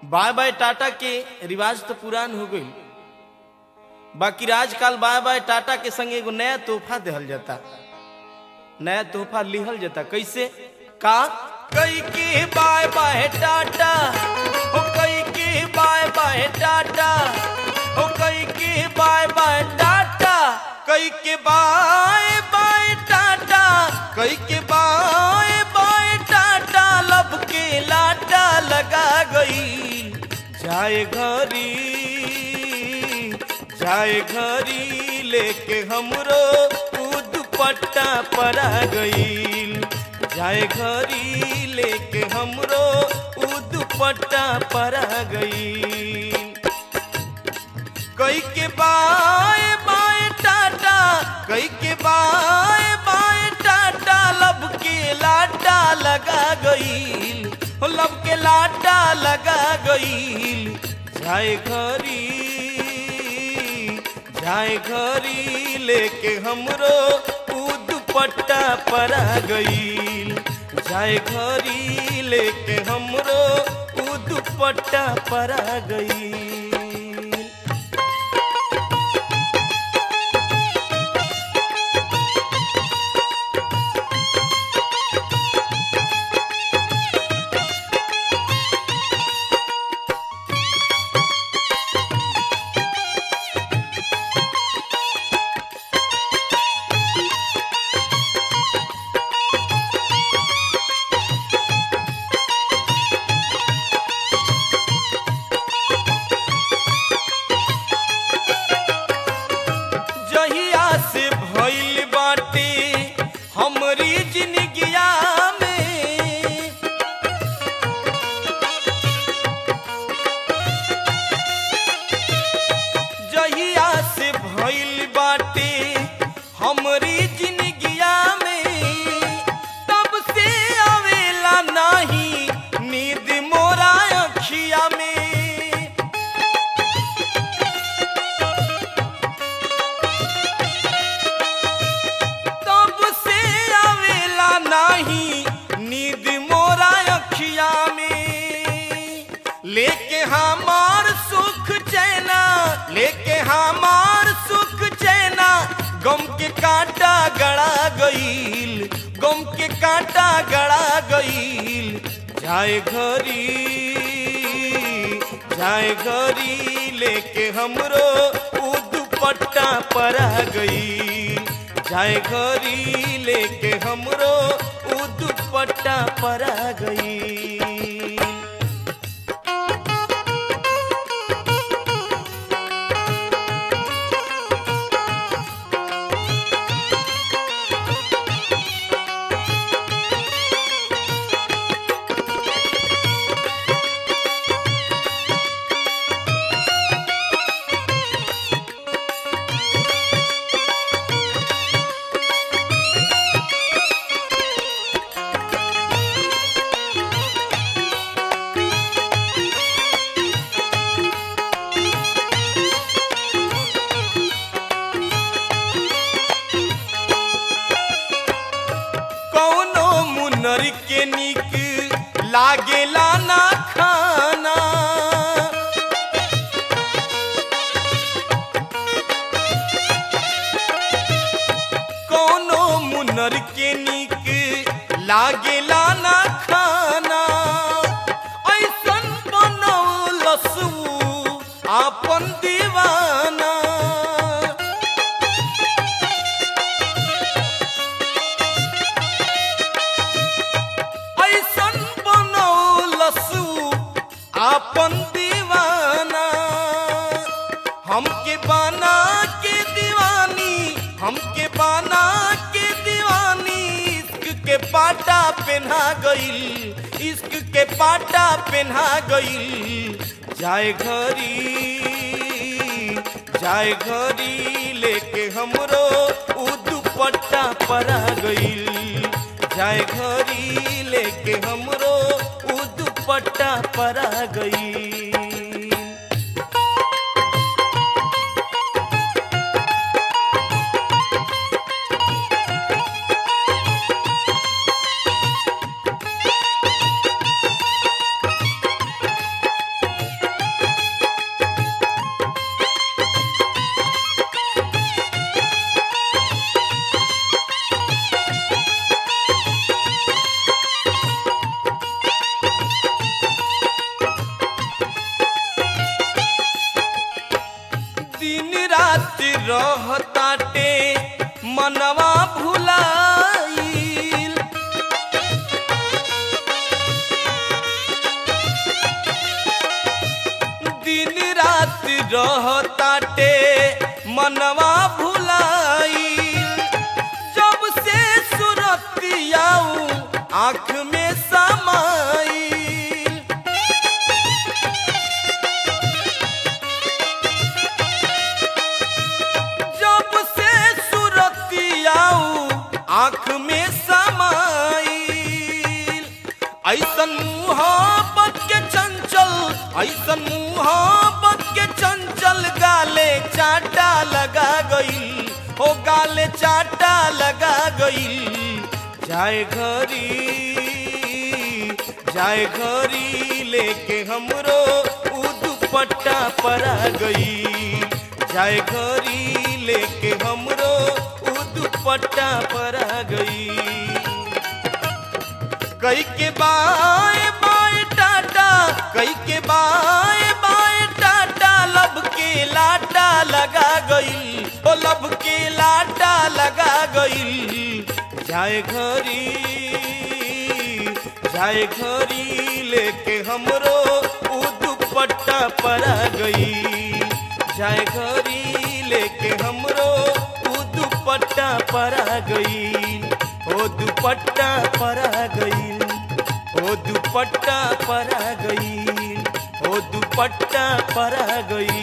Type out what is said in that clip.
by by Tata के रिवाज तो पुरान हो गई बाकी आजकल बाय बाय टाटा के संग एगो नया तोहफा देहल जाता नया तोहफा लिहल जाता कैसे का कई के बाय बाय टाटा हो कई के बाय बाय टाटा हो कई के बाय बाय टाटा कई के बाय बाय टाटा कई के बाय बाय टाटा लब के लाटा लगा गई जाए घरी जाए घरी लेके हमरो उ दुपट्टा परा गईल जाए घरी लेके हमरो उ दुपट्टा परा गईल कई के बाय बाय टाटा कई के बाय बाय टाटा लब के लाटा लगा गईल हो लब के लाटा लगा गईल जाए घरी जाए घरी लेके हमरो उ दुपट्टा परा गईल जाए घरी लेके हमरो उ दुपट्टा परा गईल जहिया से भइल बाटे हमरी जिंदगिया में जहिया से भइल बाटे हमरी जिंदगिया में तब से आवेला नाही नींद मोरा अखिया में तब से आवेला नाही नींद मोरा अखिया में लेके हमार सुख चैना लेके हमार सुख चैना गम के कांटा गड़ा गईल गम के कांटा गड़ा गईल जाए घरी जाए घरी लेके हमरो उ दुपट्टा परा गई जाए घरी लेके हमरो उ दुपट्टा परा गई कौनो मुनर के निक लागेला ना खाना कौनो मुनर के निक लागेला ना खाना ऐसन बनौलसू आपन दीवाना ऐसन बनौलसू आपन दीवाना हमके बना के दीवानी हमके बना के दीवानी इश्क के पाटा पहना गईल इश्क के पाटा पहना गईल जाए घरी जाए घरी लेके हमरो उ दुपट्टा परा गईल जाए घरी लेके हमरो उ दुपट्टा परा गईल रहताटे मनवा भुलाइल दिन रात रहताटे मनवा भुलाइल जब से सुरतियाऊ आँख में समाइल जब से सुरतियाऊ आँख में समाइल ऐसन मुहब्बत के चंचल ऐसन मुहब्बत के चंचल गाले चाटा लगा गई हो गाले चाटा लगा गई जाए घरी जाए घरी लेके हमरो उ दुपट्टा परा गई जाए घरी लेके हमरो उ दुपट्टा परा गई कई के बाए बाए टाटा कई के बाए बाए टाटा लब के लाटा लगा गई ओ लब के लाटा लगा गई जाए घरी जाए घरी लेके हमरो उ दुपट्टा परा गई जाए घरी लेके हमरो उ दुपट्टा परा गई ओ दुपट्टा परा गई ओ दुपट्टा परा गई ओ दुपट्टा परा गई